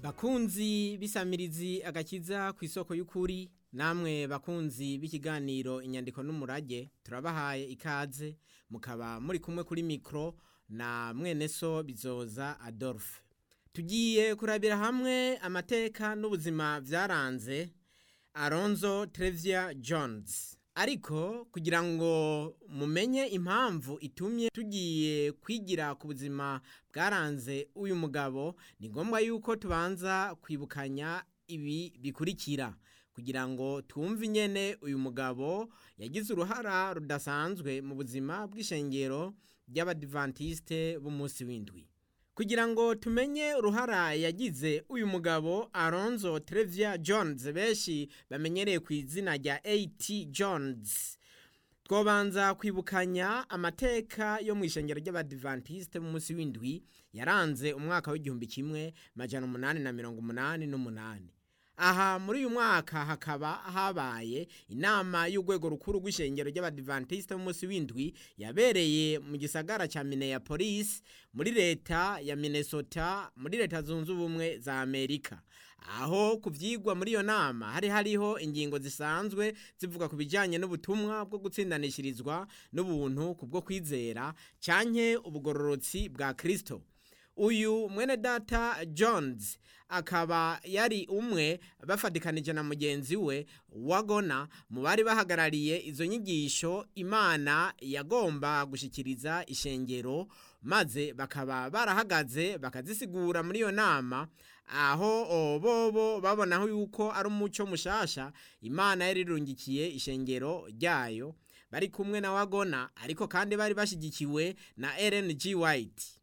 bakunzi bisamirizi agakiza ku isoko y'ukuri namwe bakunzi b'ikiganiro inyandiko n'umurage turabahaye ikaze mukaba muri kumwe kuri mikoro na mwene so bizoza adolphe tugiye kurabira hamwe amateka n'ubuzima byaranze aronzo Trevia jones ariko kugira ngo mumenye impamvu itumye tugiye kwigira ku buzima bwaranze uyu mugabo ni ngombwa yuko tubanza kwibukanya ibi bikurikira kugira ngo twumve inyene uyu mugabo yagize uruhara rudasanzwe mu buzima bw'ishengero ry'abadivantisite b'umunsi w'indwi kugira ngo tumenye uruhara yagize uyu mugabo aronzo Trevia jones benshi bamenyereye ku izina rya at jones twobanza kwibukanya amateka yo mu ishengero ry'abadivantisite b'umunsi w'indwi yaranze umwaka w'igihumbi kimwe majana umunani na mirongo umunani n'umunani aha muri uyu mwaka hakaba habaye inama y'urwego rukuru rw'ishengero ry'abadivantisite b'umunsi w'indwi yabereye mu gisagara cya Minneapolis muri leta ya Minnesota muri leta zunze ubumwe za Amerika aho ku byigwa muri iyo nama hari hariho ingingo zisanzwe zivuga ku bijyanye n'ubutumwa bwo gutsindanishirizwa n'ubuntu ku bwo kwizera cyanke ubugororotsi bwa kirisito uyu mwene data jones akaba yari umwe bafatikanije na mugenzi we wagona mu bari bahagarariye izo nyigisho imana yagomba gushyikiriza ishengero maze bakaba barahagaze bakazisigura muri iyo nama aho bobo babonaho yuko ari umuco mushasha imana yari irungikiye ishengero ryayo bari kumwe na wagona ariko kandi bari bashyigikiwe na Ellen G. White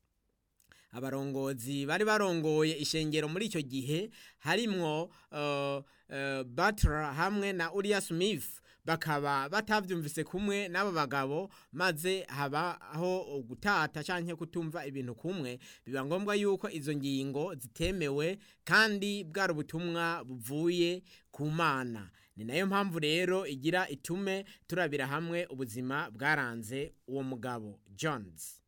abarongozi bari barongoye ishengero muri icyo gihe harimwo Butler hamwe na Uriah Smith bakaba batabyumvise kumwe n'aba bagabo maze habaho gutata cyangwa kutumva ibintu kumwe biba ngombwa yuko izo ngingo zitemewe kandi bwari ubutumwa buvuye ku mana ni nayo mpamvu rero igira itume turabira hamwe ubuzima bwaranze uwo mugabo jones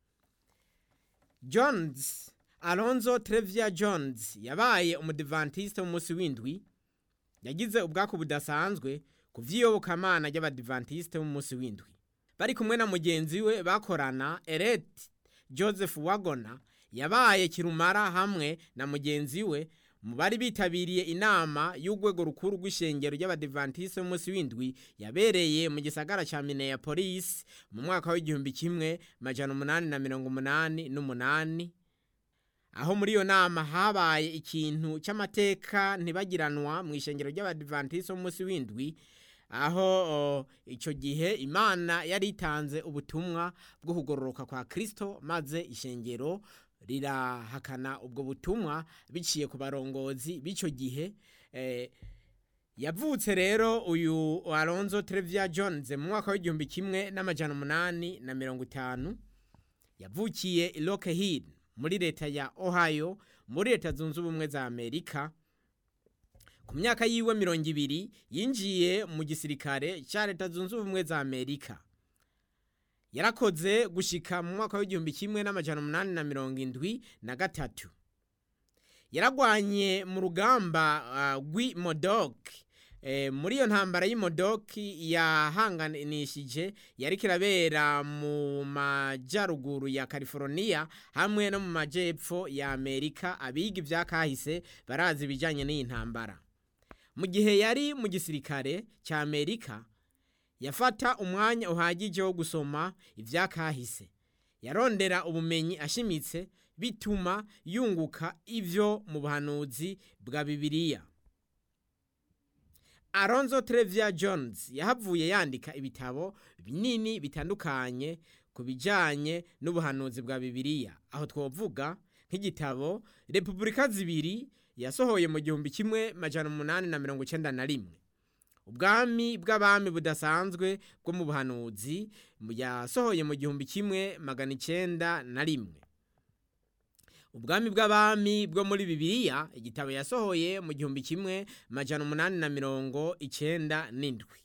jones alonzo Trevia jones yabaye umudivantisite w'umunsi w'indwi yagize ubwako budasanzwe ku by'iyobokamana ry'abadivantisite b'umunsi w'indwi bari kumwe na mugenzi we bakorana eret joseph wagona yabaye kirumara hamwe na mugenzi we mu bari bitabiriye inama y'urwego rukuru rw'ishengero ry'abadivantisite b'umunsi w'indwi yabereye mu gisagara cya Minneapolis mu mwaka w'igihumbi kimwe majana umunani na mirongo umunani n'umunani aho muri iyo nama habaye ikintu cy'amateka ntibagiranwa mu ishengero ry'abadivantisite b'umunsi w'indwi aho icyo gihe imana yari itanze ubutumwa bwo kugororoka kwa kirisito maze ishengero rirahakana ubwo butumwa biciye ku barongozi b'icyo gihe yavutse rero uyu Alonzo Trevia Jones mu mwaka w'igihumbi kimwe n'amajana umunani na mirongo itanu yavukiye i Rockhead muri leta ya Ohio muri leta zunze ubumwe za Amerika ku myaka yiwe mirongo ibiri yinjiye mu gisirikare cya leta zunze ubumwe za Amerika yarakoze gushika mu mwaka w'igihumbi kimwe n'amajana umunani na mirongo indwi na gatatu yaragwanye mu rugamba rw'imodoki muri iyo ntambara y'imodoki yahanganishije yari kirabera mu majyaruguru ya california hamwe no mu majyepfo ya amerika abiga ibya kahise barazi ibijyanye n'iyi ntambara mu gihe yari mu gisirikare cya amerika yafata umwanya uhagije wo gusoma ibya kahise yarondera ubumenyi ashimitse bituma yunguka ibyo mu buhanuzi bwa bibiliya Alonzo Trevia Jones yahavuye yandika ibitabo binini bitandukanye ku bijyanye n'ubuhanuzi bwa bibiliya aho twavuga nk'igitabo repubulika zibiri yasohoye mu gihumbi kimwe majana umunani na mirongo icyenda na rimwe ubwami bw'abami budasanzwe bwo mu buhanuzi yasohoye mu gihumbi kimwe magana icyenda na rimwe ubwami bw'abami bwo muri bibiliya igitabo yasohoye mu gihumbi kimwe majana umunani na mirongo icyenda n'indwi